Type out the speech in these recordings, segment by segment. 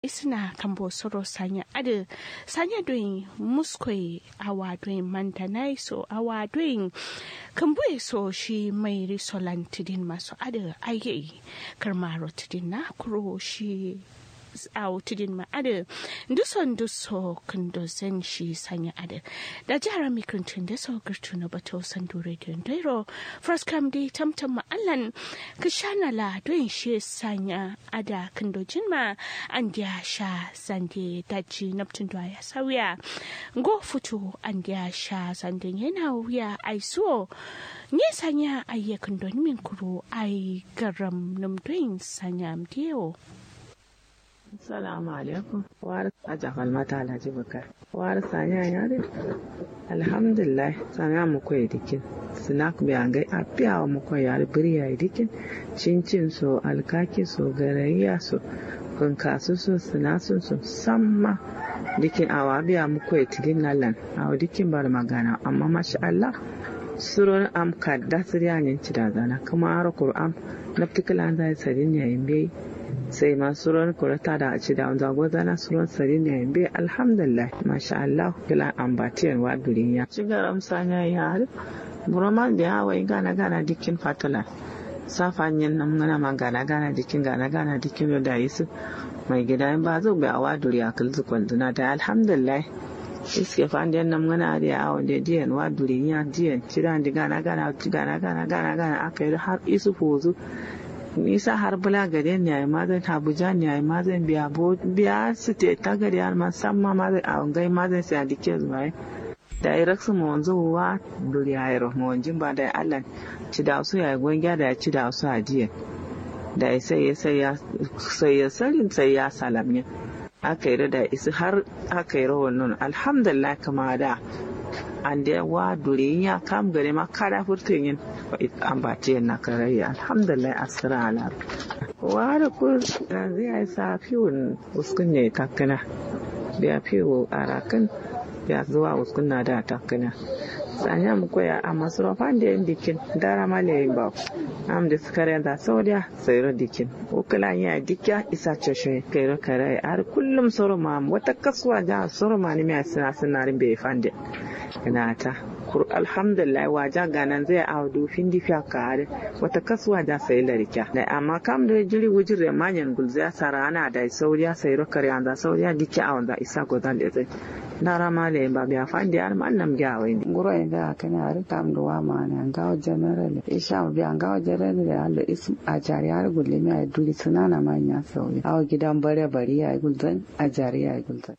isna kambo soro sanya ade sanya doing muskoi awa doing mantanai so awa doing kambo so shi mai risolan tidin maso ade aye karmaro tidin na kuro shi aw tidin ma ade nduson nduso kando zen shi sanya ade da jihar mikrintun da so girtu na bato sandu radio dairo first come di tamtam ma allan kishana la doin shi sanya ada kando jinma an dia sha sande daji naptun da ya sauya go futu an dia sha sande yana wuya ai so nye sanya ayye kando min kuro ai garam numdoin sanya mdiyo Assalamu alaikum. War aja falmata Alhaji Bukar. War sanya yare. Alhamdulillah sanya mu koyi dikin. Snack bi an gai apiya mu koyi yare biri yayi dikin. Cincin so alkaki so garayya so kunkasu so sinasun so samma dikin awa biya mu koyi tidin nalan. Awa dikin bar magana amma masha Allah suron am kadda siryanin cidazana kuma aro Qur'an naftikala zai sadin yayin bai sai ma suron kurata da ci da wanda goza na suron sari ne be alhamdulillah masha Allah kila ambatiyan wa duniya ci garam sanya ya har buraman da yawa gana gana dikin fatala safanyin nan gana ma gana gana dikin gana gana dikin da yisu mai gida in ba zo bai awa duriya kulzu kwanduna da alhamdulillah iske fandiyan nan gana da yawa da diyan wa duniya diyan ci da gana gana gana gana gana gana aka yi har isu fozu nisa har bula gare ni ai mazan abuja ni ai mazan biya bo biya su te ta gari har ma san ma mazan a ngai mazan sai adike zuwa da ai raksu mu wanzu wa duri ai rahmu wanjin ba da Allah ci da su ya gonga da ci da su ajiye da ai sai ya sai ya sai ya sarin sai ya salamnya aka yi da isi har aka yi rawar nun alhamdulillah kama da an da wa duri ya kam gare ma kada furtun yin ambace na karayya alhamdulillah asira ala wa da ku zai yi sa fiwon uskun ne takana biya fiwo a rakan biya zuwa uskun na da takana sanya mu koya a masarufan da yin dikin dara male yin ba am da suka da saudiya sayar dikin ukula ya dikya isa ceshe kairo kare har kullum soroma wata kasuwa ja soroma ne mai sina sinarin bai fande ina ta kur alhamdulillah waja ganan zai a dufin difiya kare wata kasuwa da sai larika da amma kam da jiri wujir da manyan gulza sara ana da saudiya sayar kare an da saudiya dikya a wanda isa godan da zai dara male ba biya fandi ar man nam gawe ni nguro inda kana ar tam do wa ma na ngawo general isha biya ngawo general da Allah ism a jari har gulle mi ay duri sunana ma nya sauya awa gidan bare bari ya gulzan a jari ya gulzan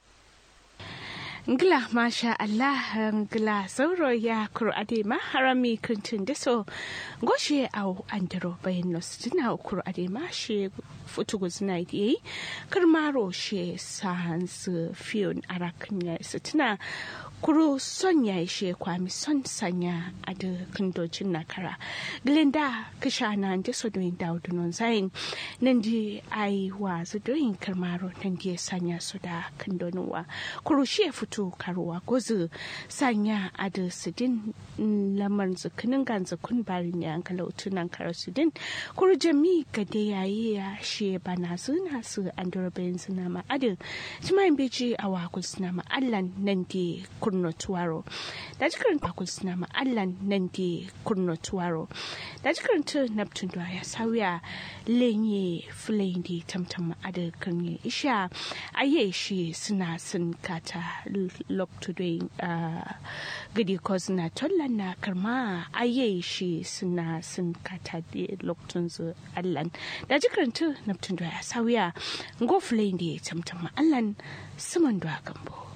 Ngila masha Allah ngila sauro ya kur'ade ma harami kuntin da so goshe au andro bayan nos tuna kur'ade ma she futu guzna yi karmaro she sans fiyon arakin ya tuna kuro son ya ishe kwami son sanya a da kandocin nakara glinda kisha na da so doyin daudu non zain nan di ai wa su doyin karmaro nan di sanya su da kandonuwa kuro shi fito karuwa gozu sanya a da sidin lamar zukinin gan zukun barin ya an kalautu nan kara sidin kuro jami ga da yayi ya shi bana suna su an durabayin suna ma'adin jimayin beji a wakul suna ma'allan nan di kurno tuwaro da jikirin bakul suna ma'allan nan di kurno tuwaro da jikirin tu neptun da ya sauya lenye filayin di tamtam ma'adar kan isha aye shi suna sun kata loktu doyin gidi ko suna tollan na karma aye shi suna sun kata da loktun zu allan da jikirin tu neptun da ya sauya ngo filayin di tamtam ma'allan suman da gambo